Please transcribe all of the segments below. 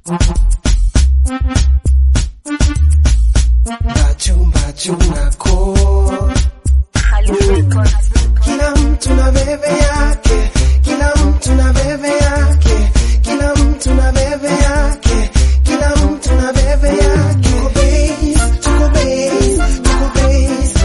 Mbachu mbachu nako kila mtu na bebe yake, kila mtu na bebe yake, kila mtu na bebe yake, kila mtu na bebe yake. Tuko base, tuko base, tuko base,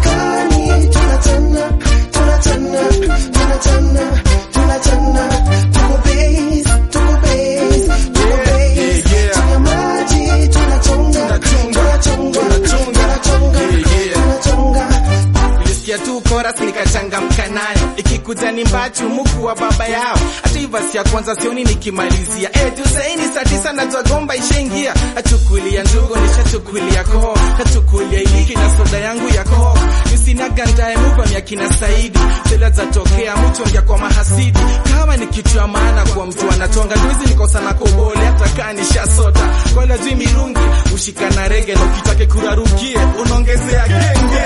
maskani tunachana, tunachana, tunachana, tunachana. Tuko base, tuko base, tuko base, chini ya maji tunachonga, tunachonga, tunachonga, tunachonga. Nilisikia tu chorus nikachangamka nayo, ikikuja ni mbachu muku wa baba yao. Hata hii verse ya kwanza sioni nikimalizia. Eh, tu saini saa tisa najua gomba ishaingia. Achukulia njugu nishachukulia koo, kachukulia iliki na soda yangu ya koo. Nisinaga ndaye muba mya kina Saidi, zela za tokea mtu ongea kwa mahasidi. Kama ni kitu ya maana kwa mtu anatonga, nduizi nikosa na kobole hata kaa nishasota. Kwa ila jui mirungi, ushika na rege na ukitake kurarukie, unaongezea genge.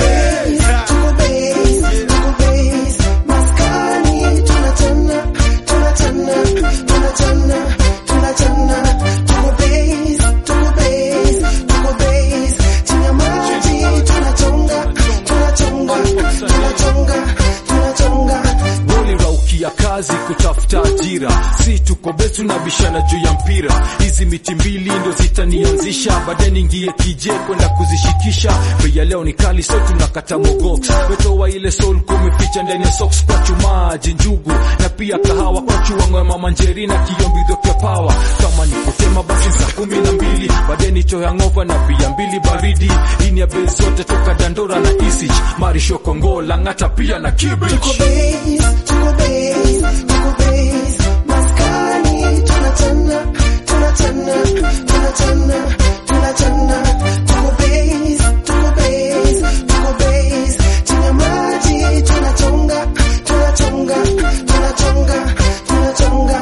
Tuko base, tuko base, maskani tunachana, tunachana, tunachana, tunachana. Tuko base, tuko base, tuko base, chini ya maji tunachonga, tunachonga, tunachonga, tunachonga. uliraukia kazi kutafuta ajira, si tuko betu tunabishana juu ya mpira. Hizi miti mbili ndo zitanianzisha, baadaye niingie kije kwenda kuzishikisha. Bei ya leo ni kali, so tunakata mogox, wetoa ile soul kumeficha ndani ya socks, kwa chumaji njugu na pia kahawa kwa chuangwe mama njeri na kiyombidho kya pawa. Kama ni kutema basi saa kumi na mbili, baadaye ni choya ngova na pia mbili baridi. Ini ya bei zote toka Dandora na Isich, Marisho Kongo, Lang'ata pia na Kibich. Tuko base, tuko base, tuko base, maskani tunachana, tunachana, tunachana, tunachana. Tuko base, tuko base, tuko base, chini ya maji tunachonga, tunachonga, tunachonga, tunachonga.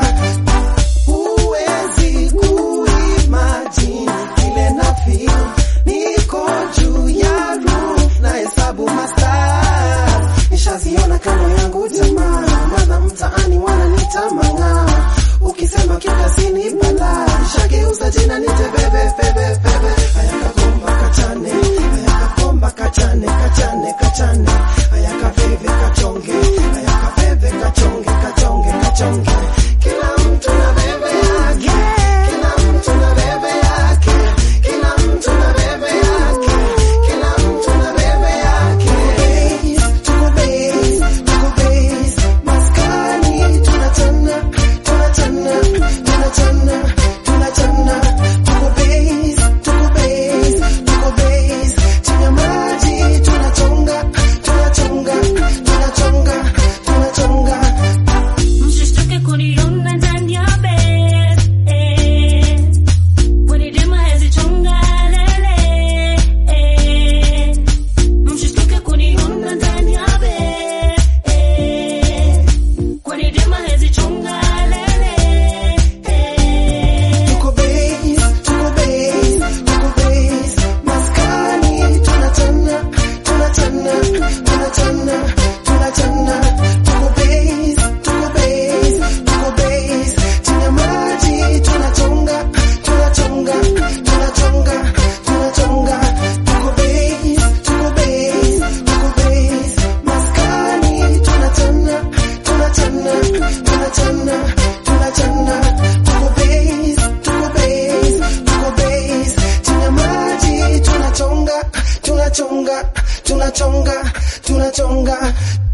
Huwezi kuimagine kile na feel, niko juu ya roof na hesabu mastars nishaziona kando yangu jamaa, maana mtaani wananiita mang'aa. Ukisema kiukasini bala, nishageuza jina nite bebe bebe bebe. Haya kagomba kachane, haya kagomba kachane kachane kachane, haya kaveve kachonge, haya kaveve kachonge kachonge kachonge. Kila mtu na bebe yake, kila mtu na bebe yake, kila mtu na bebe yake, kila mtu na bebe yake. Tuko base, tuko base, maskani tunachana, tunachana, tunachana, tunachana. Tuko base, tuko base, tuko base, chini ya maji tunachonga, tunachonga, tunachonga, tunachonga. Msishtuke kuniona ndani ya bed, eh. Wanidema hazichonga lele, eh. Msishtuke kuniona ndani ya bed, eh. Wanidema hazichonga lele, eh. Tuko base, tuko base, tuko base, maskani tunachana, tunachana, tunachana, tunachana. Tuko base, tuko base, tuko base, chini ya maji tunachonga, tunachonga, tunachonga, tunachonga. Tuko base, tuko base, tuko base, maskani tunachana, tunachana, tunachana, tunachana. Tuko base, tuko base, tuko base, chini ya maji tunachonga, tunachonga, tunachonga, tunachonga.